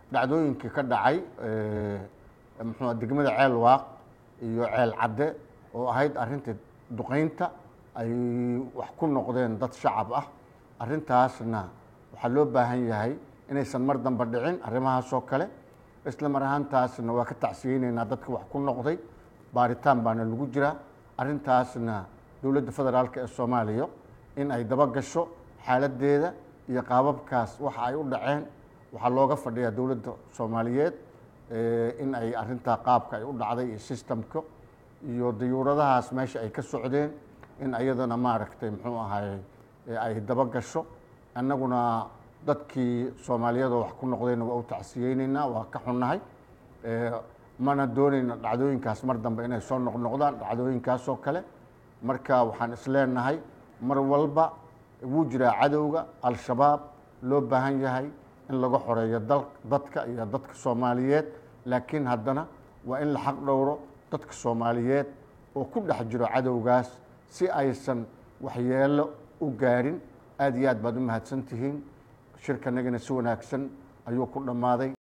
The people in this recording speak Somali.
dhacdooyinkii ka dhacay muxuu degmada ceel waaq iyo ceel cadde oo ahayd arrintii duqeynta ay wax ku noqdeen dad shacab ah arrintaasna waxaa loo baahan yahay inaysan mar dambe dhicin arrimahaasoo kale isla mar ahaantaasna waa ka tacsiyeyneynaa dadka wax ku noqday baaritaan baana lagu jiraa arrintaasna dowladda federaalk ee soomaaliya in ay daba gasho xaaladdeeda iyo qaababkaas waxa ay u dhaceen waxaa looga fadhiyaa dowladda soomaaliyeed in ay arrintaa qaabka ay u dhacday iyo sistamka iyo dayuuradahaas meesha ay ka socdeen in ayadana maaragtay muxuu ahay ay daba gasho annaguna dadkii soomaaliyadoo wax ku noqdayna waa u tacsiyeyneynaa waa ka xunnahay mana doonayna dhacdooyinkaas mar dambe inay soo noqnoqdaan dhacdooyinkaasoo kale marka waxaan isleenahay mar walba wuu jiraa cadowga al-shabaab loo baahan yahay in laga xoreeyo dadka iyo dadka soomaaliyeed laakiin haddana waa in la xaq dhowro dadka soomaaliyeed oo ku dhex jiro cadowgaas si aysan waxyeelo u gaarin aada iyo aad baad u mahadsan tihiin shirkanagana si wanaagsan ayuu ku dhammaaday